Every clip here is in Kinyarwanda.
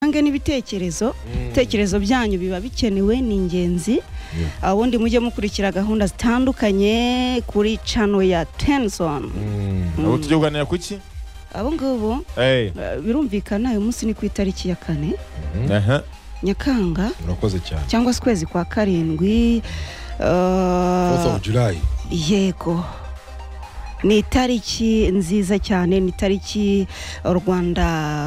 mutange n'ibitekerezo ibitekerezo byanyu biba bikenewe ni ingenzi ubundi mujye mukurikira gahunda zitandukanye kuri cano ya tenisoni ubu tujya kuganira ku iki abo ngabo Eh, eh, birumvikana uyu munsi ni ku itariki ya kane aha. nyakanga murakoze cyane cyangwa se ukwezi kwa karindwi eh, fourth of july yego ni itariki nziza cyane ni itariki u rwanda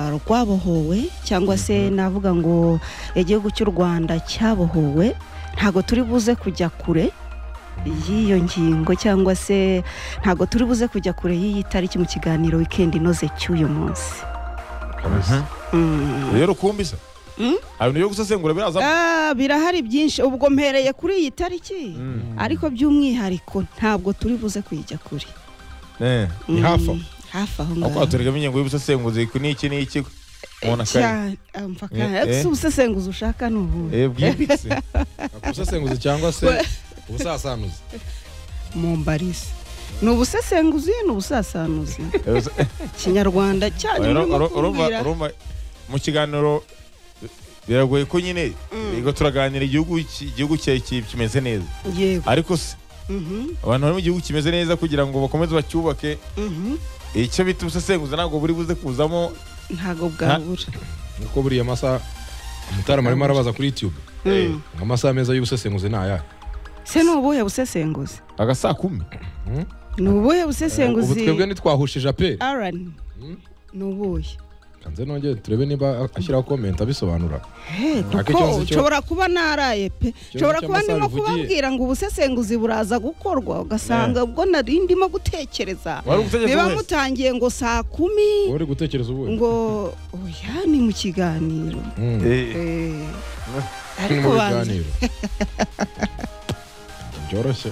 rwabohowe cyangwa se navuga ngo igihugu cy'u rwanda cyabohowe ntabwo turi buze kujya kure y'iyo ngingo cyangwa se ntabwo turi buze kujya kure y'iyi tariki mu kiganiro wikendi inoze cy'uyu munsi Mm. rero rukumbi se Mm? abantu yo gusesengura birazamo Ah, birahari byinshi ubwo mpereye kuri iyi tariki Mm. ariko by'umwihariko ntabwo turi buze kuyijya kure Eh, Ni Mm, hafi aho. hafi aho aho ngaho kwaturiramo ingingo y'ubusesenguzi ku n'iki n'iki umuntu akari Cyane, ah, mpaka Eh, eh. ese ubusesenguzi ushaka ni ubuhe Eh, bwimbitse ubusesenguzi cyangwa se ubusasanuzi mumbarize ni ubusesenguzi ni ubusasanuzi Eh, use- ikinyarwanda cyanyu Uro- urimo uro- urumva kumbwira urumva mu kiganiro biragoye ko nyine yego turaganira igihugu ki- igihugu cye- ki- kimeze neza yego ariko se Mhm, abantu bari mu gihugu kimeze neza kugira ngo bakomeze bacyubake mhm. icyo bita ubusesenguzi ntabwo buri buze kuzamo ntabwo bwabura nkuko buriya masaha umutarama arimo arabaza kuri youtube Mm. amasaha meza y'ubusesenguzi ni ayahe se ni ubuhe busesenguzi agasakumi ni ubuhe ubu busesenguzi twebwe ntitwahujije aperi aran ni ubuhe kanze nongere turebe niba ashyiraho comment abisobanura He, kuko Nta kibazo cyo- nshobora kuba naraye pe nshobora kuba ndimo cy'amasaha bivugiye. kubabwira ngo ubusesenguzi buraza gukorwa ugasanga ubwo nari ndimo gutekereza wari ubutegetsi biba wese mutangiye ngo saa kumi uri gutekereza ubuhe ngo oya ni mu kiganiro Mm. Eh, Eh, Ni ariko mu banza biganiro byoroshye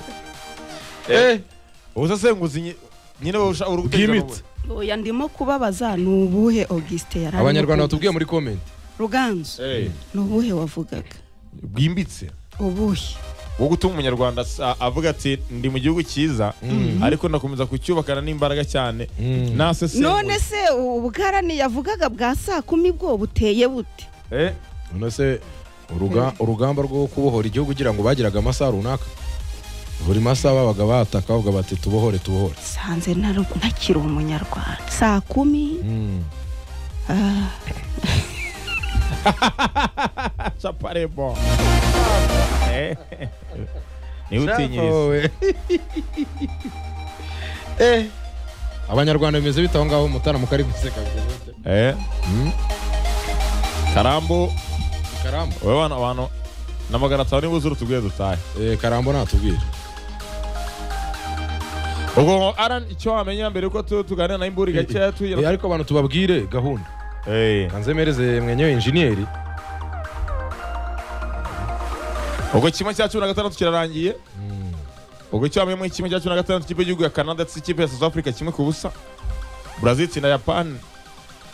ubusesenguzi nyi- nyine burusha uri Bwimbitse. oya ndimo kubabaza ni ubuhe augusite yari arimo abanyarwanda kuvuga? batubwiye muri comment ruganzu ni ubuhe wavugaga bwimbitse ubuhe wo gutuma umunyarwanda asa- avuga ati ndi mu gihugu cyiza ariko ndakomeza kucyubakana n'imbaraga cyane none Mm. nasesenguza se ubugarani yavugaga bwa saa kumi bwo buteye bute none se uruga- urugamba rwo kubohora igihugu ugira ngo bagiraga amasaha runaka buri masaha babaga bataka bavuga bati tubohore tubohore sanze nari- ntakiri umunyarwanda saa kumi Mm. ah, caparebo niwe utinyiriza Shafowe. Eh. abanyarwanda bimeze bite aho ngaho mutarama ukari guseka bimeze bite? Eh. karambo karambo wowe wana abantu na magana atanu nibuze urutuguye dutahe Eh, karambo natubwira ubwo ngo aran icyo wamenya mbere yuko tu- tuganira na imburi gakeya Eh, tuyira ariko abantu tubabwire gahunda Eh. kanzemereze mwenyewe injiniyeri ubwo kimwe cya cumi na gatandatu kirarangiye ubwo icyo wamenya muri kimwe cya cumi na gatandatu ikipe y'igihugu ya canada ndetse ikipe ya south africa kimwe ku busa brazil itsinda japan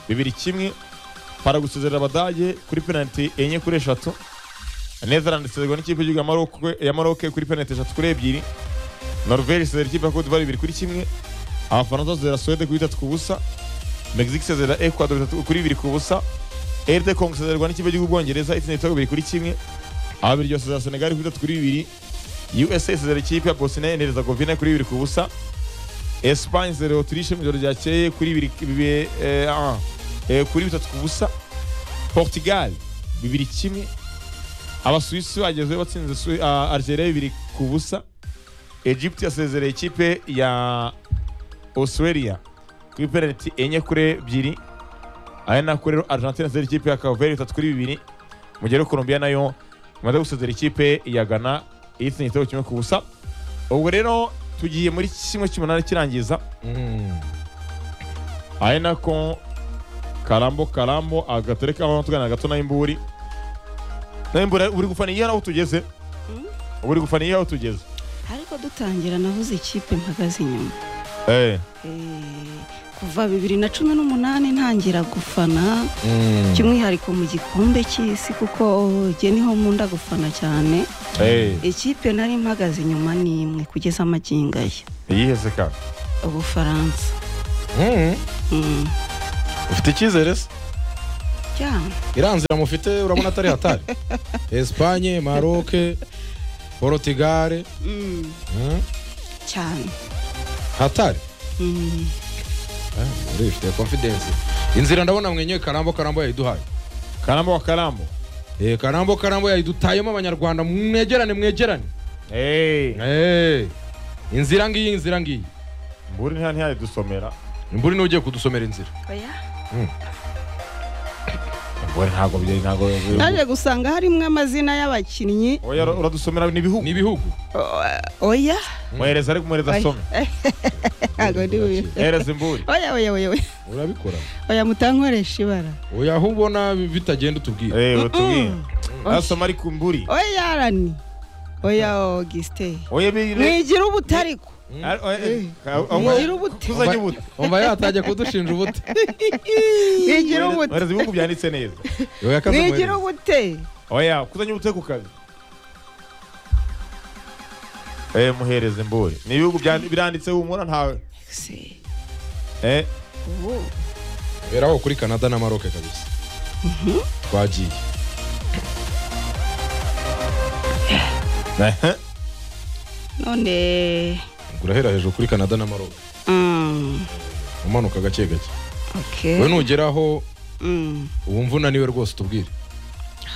bibiri kimwe para gusezerera abadage kuri penaliti enye kuri eshatu netherland isezerwa n'ikipe y'igihugu ya Maroc- ya maroc kuri penaliti eshatu kuri ebyiri norvege isezera ikipe ya cote d'ivoire bibiri kuri kimwe abafaransa basezera suwede kuri bitatu ku busa mexique isezera ecuador bitatu kuri bibiri ku busa erde congo isezerwa n'ikipe y'igihugu bwongereza itsinda ibitego bibiri kuri kimwe ababiri basezera senegal kuri bitatu kuri bibiri USA isezera ikipe ya Bosnia na Herzegovina kuri bibiri ku busa Espagne isezera Autriche mu ijoro ryakeye kuri bibiri bibe- eh, ah, eh, kuri bitatu ku busa Portugal bibiri kimwe Abasuwisi bagezeyo batsinze Su- ah, Algeria bibiri ku busa Egypt yasezereye ikipe ya Australia kuri penaliti enye kuri ebyiri aya nako rero Argentina isezera ikipe ya Caveri bitatu kuri bibiri mu gihe rero Colombia nayo imaze gusezera ikipe ya Ghana itsinda igitego kimwe ku busa ubwo rero tugiye muri kimwe cy'umunani kirangiza Mm. ari nako karambo karambo agatereka aho tuganira gato na imburi na imburi uri gufana iyo aho tugeze Mm. uri gufana iyo aho tugeze ariko dutangira navuze ikipe mpagaze inyuma eh Eh, kuva bibiri na cumi n'umunani ntangira gufana Mm. by'umwihariko mu gikombe cy'isi kuko njye niho nkunda gufana cyane eh ikipe nari mpagaze inyuma ni imwe kugeza amaginga ye iyihese ka ubufaransa Mm. Mm. ufite icyizere se cyane iriya nzira mufite urabona atari hatari esipanye maroke porotigare Mm, hmm, cyane hatari Mm, Ah, muri ifite confidence inzira ndabona mwenyewe karambo karambo yayiduhaye karamba wa karambo Eh, karambo karambo yayidutayemo abanyarwanda mwegerane mwegerane eee Eh, inzira ngiyi inzira ngiyi mburi ntihani yayidusomera imburi niwe ugiye kudusomera inzira oya mburi ntabwo byari ntabwo naje gusanga harimo amazina y'abakinnyi oya ura- uradusomera ni ibihugu ni ibihugu O- oya muhereza ariko muhereza asome ntabwo ndi bubi- muhereza imburi oya oya oya oya urabikora oya mutankoresha ibara oya aho ubona bitagenda utubwira eee utubwire Oya. asoma ariko imburi oya arani oya augustin oya bire mwigira ubutariko Ari- oya, eh, ka- aho- mwigira ubute tuzanye ubute umva yatajya kudushinja ubute mwigira ubute muhereza ibihugu byanditse neza Oya, kaza mwigira muhereze. ubute oya kuzanye ubute ku kazi eee muhereza imburi ni ibihugu byandi- biranditse humura ntawe Se, eee ubu beraho kuri canada na maroke kabisa twagiye none urahera hejuru kuri canada na maroke mm, umanuka gake gake okay. we nugeraho Mm, wumva unaniwe rwose utubwire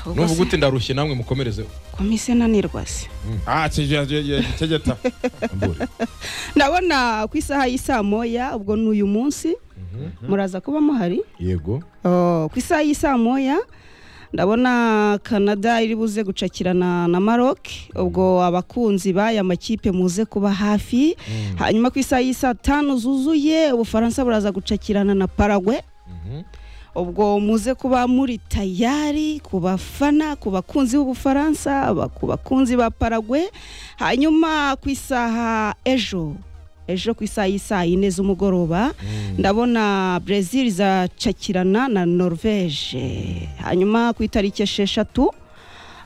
ahubwo nuvuga se, uti ndarushye namwe mukomerezeho komise nanirwa se Ah, cegera cegera cegeta. Ambure. ndabona ku isaha y'isaa moya ubwo ni uyu munsi Mhm. muraza kuba muhari yego Oh, ku isaha y'isaa moya ndabona canada iri buze gucakirana na maroc ubwo abakunzi b'aya makipe muze kuba hafi hanyuma ku isaha y'isaa tanu zuzuye ubufaransa buraza gucakirana na paragwe Mhm. ubwo muze kuba muri tayari ku bafana ku bakunzi b'ubufaransa aba- ku bakunzi ba paragwe hanyuma ku isaha ejo ejo ku isaha y'isaa yine z'umugoroba ndabona brezil izacakirana na norvege hanyuma ku itariki esheshatu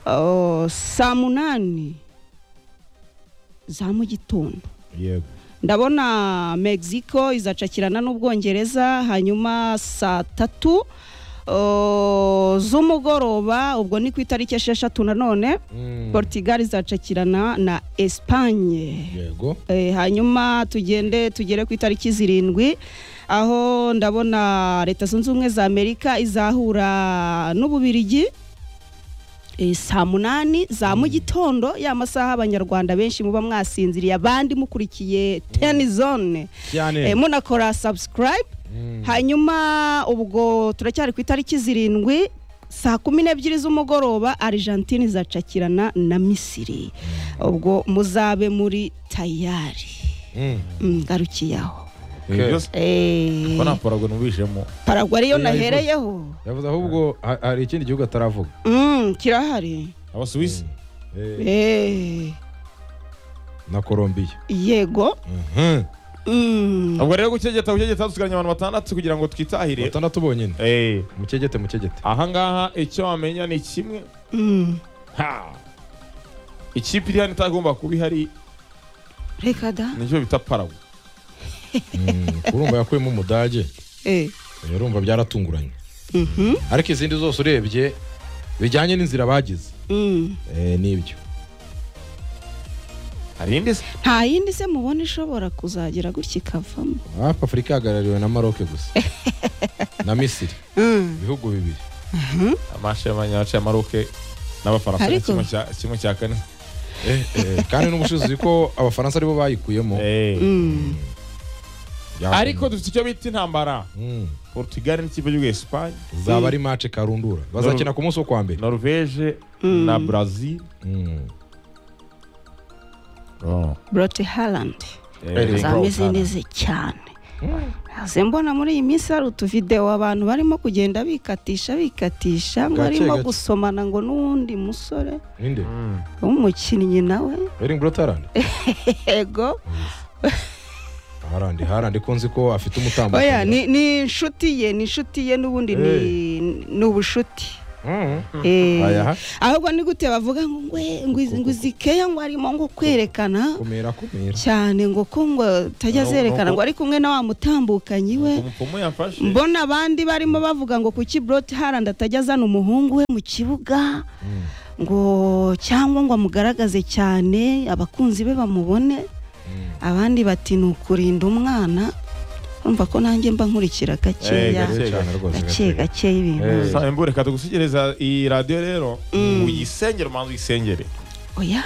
uh, saa munani za mu gitondo yego ndabona mexico izacakirana n'ubwongereza hanyuma saa tatu uh, z'umugoroba ubwo ni ku itariki esheshatu nanone Mm. portugal izacakirana na espanye yego Eh, hanyuma tugende tugere ku itariki zirindwi aho ndabona leta zunze ubumwe za amerika izahura n'ububirigi eh, saa munani za mu gitondo ya masaha abanyarwanda benshi muba mwasinziriye abandi mukurikiye teni zone Eh, cyane munakora subscribe hanyuma ubwo turacyari ku itariki zirindwi saa kumi n'ebyiri z'umugoroba argentine izacakirana na misiri ubwo muzabe muri tayari Mm. Mm, ngarukiye aho Ibyo Okay. byose Eh, ubona paragwe numvijemo. paragwa ariyo Oya, ivuze. nahereyeho yavuze ahubwo ha- hari ikindi gihugu ataravuga Mm, kirahari Abasuwisi. Eh, Eh, na colombiya yego Mhm. Mm, Ubwo rero gucegeta gucegeta dusiganya abantu batandatu kugira ngo twitahire. batandatu bonyine Eh, mukegete mukegete aha ngaha icyo wamenya ni kimwe. mm. Ha. Ikipe iri hano itagomba kuba ihari reka da nicyo bita paragwe. Mm, urumva yakuyemo umudage Eh, urumva byaratunguranye mhm, ariko izindi zose urebye bijyanye n'inzira bagize mm. Eh, nibyo Hari indi se? nta yindi se mubona ishobora kuzagera gutya ikavamo hafi afurika ihagarariwe na maroke gusa na misiri Mm. ibihugu bibiri Amashemanya yaciye amaroke n'abafaransa ni Ariko- kimwe cya kimwe cya kane. Eh, eh, kandi n'ubushize uzi ko abafaransa aribo bayikuyemo Eh. Mm. Byaba- Ariko dufite icyo bita intambara. Mm. Portugal n'ikipe y'u Espagne, zaba ari mace karundura bazakina ku munsi wo kwa mbere Norvege Mm. na Brazil. Mm. brote harland Eh, za mizineze cyane Ntaze mbona muri iyi minsi hari utuvidewo abantu barimo kugenda bikatisha bikatisha ngo Gake, arimo gake. gusomana ngo n'uwundi musore ninde Mm. w'umukinnyi nawe eringi brotarandi ego harandi harandi ko nzi ko afite umutambo oya ni ni inshuti ye ni inshuti ye n'ubundi ni ni ubushuti Eh, bayaha ahubwo ni gute bavuga ngo ngwe ngo izi- ngo izi keya ngo harimo ngo kwerekana kumera kumera cyane ngo ko ngo tajya Ahubwo- zerekana ngo ari kumwe na wa mutambukanyi we umupfumu yamfashe mbona abandi barimo bavuga ngo kuki buroti harandi atajya azana umuhungu we mu kibuga ngo cyangwa ngo amugaragaze cyane abakunzi be bamubone abandi bati ni ukurinda umwana urumva ko nanjye mba nkurikira gakeya Eh, Gake cyane rwose, gake gake. gakeya ibintu Eh. Sa- mbure reka tugusugereza iyi radiyo rero Mm. uyisengere umanza uyisengere oya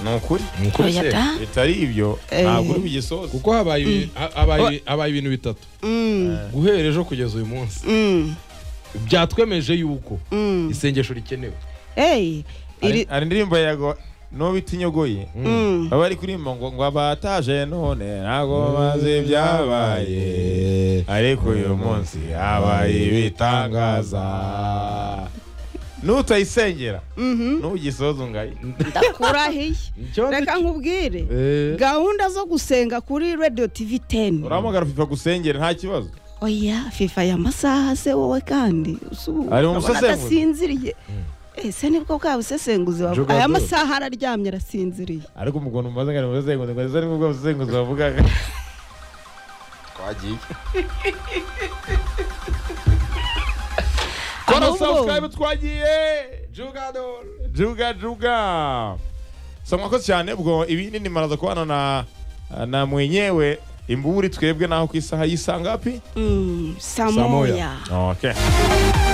ni ukuri Ni ukuri oya se. da bitari ibyo Eh. ntabwo uri bugisoze kuko habaye ibi- ha- habaye- habaye ibintu bitatu Mm, guhera ejo kugeza uyu munsi mm, byatwemeje yuko mm. isengesho rikenewe Ey, iri- hari indirimbo yago n'ubita inyogoye Mm. baba bari kuririmba ngo ngo abataje none ntabwo bazi ibyabaye ariko uyu munsi habaye ibitangaza nutayisengera Mhm. ntugisoze ungaye ndakurahiye Icyo ndi- reka nkubwire Eh. gahunda zo gusenga kuri radio tv 10 urahamagara fifa gusengera nta kibazo oya fifa ya masaha se wowe kandi usu- Ari mu urabona busesenguzi? adasinziriye ese nibwo bwa busesenguzi bavuga. Juga aya bro. masaha araryamye arasinziriye ariko umugono umaze ngo nimuzenguze ngo ndetse nibwo buzenguze bavugaga twagiye kora Ahubwo- subscribe twagiye juga juga so mwakoze cyane ubwo ibindi nimaraza kubana na na mwenyewe imburi twebwe naho ku isaha y'isanga hapi Mm, Saa moya. samoya okay